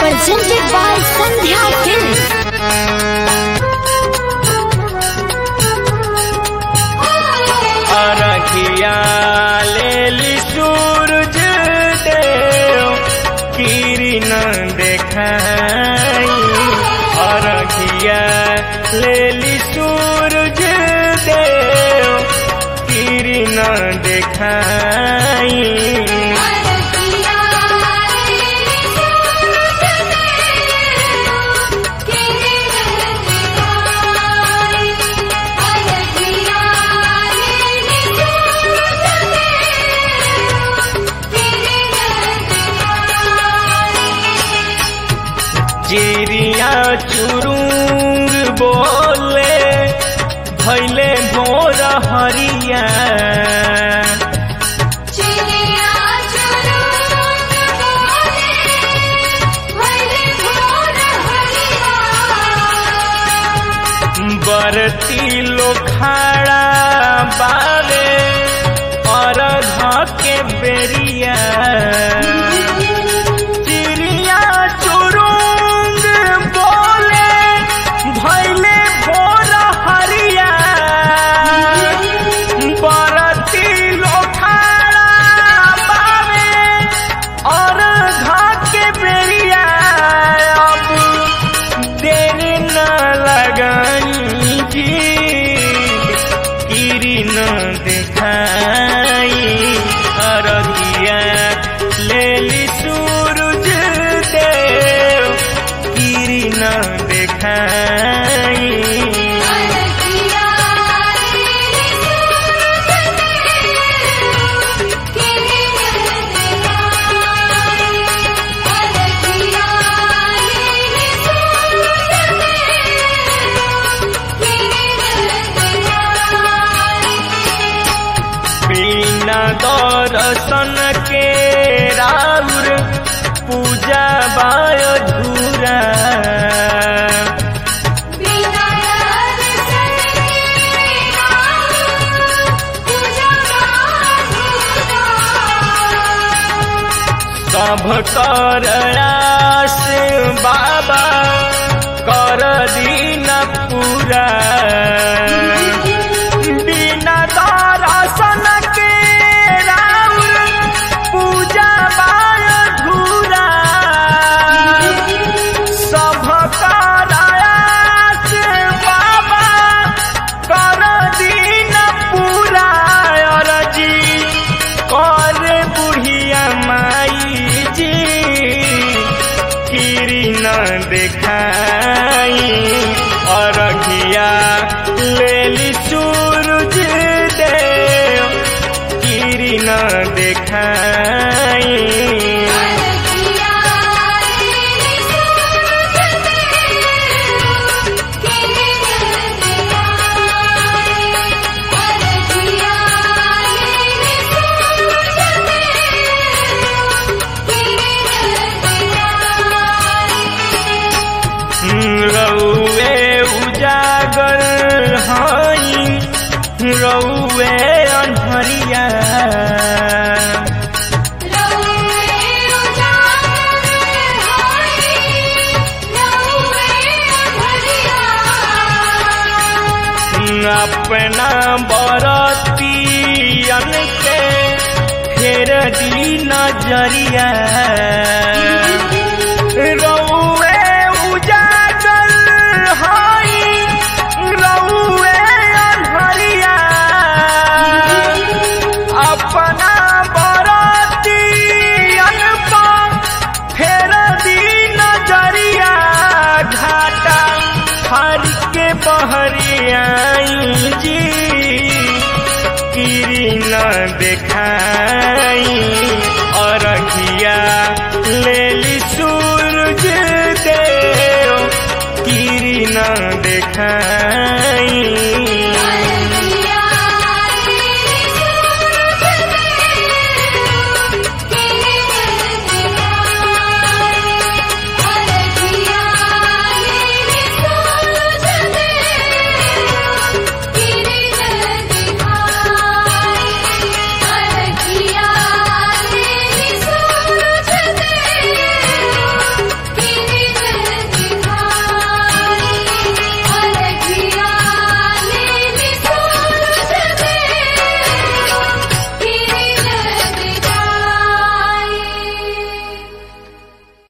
presented by Sandhya Films. अरखिया लेली सूरज देव किरण देखाई अरखिया लेली सूरज देव किरण देखाई चिड़िया चुरुंग बोले भैले भोर हरिया बरती लोखाड़ा बावे और के बेरिया चिड़िया चुरुंग बोले भैले भोर हरिया बरती लोखाड़ा बावे और के बेरिया अब देर न लगाई जी किरण दिखाई अरगिया लेली सूरज देव किरण दिखाई बिना दर्शन के राउर पूजा बाय धूरा सब कर आस बाबा कर दीन पूरा बिना दर्शन के राउर पूजा बाय धूरा सब कर आस बाबा कर दीन पूरा अरजी कर बुढ़िया माई जी किरण देखाई अरघिया लेली सूरज देव किरण देखाई रौवे उजागर हई रौवे अनहरिया अपना बरतियन के फेर दी नजरिया रौवे उजागर हई रौवे अनहरिया अपना बरतियन पर फेर दी नजरिया घाटा हर के बहरियाई जी किरण देखाई अरघिया लेली सूरज देव किरण देखाई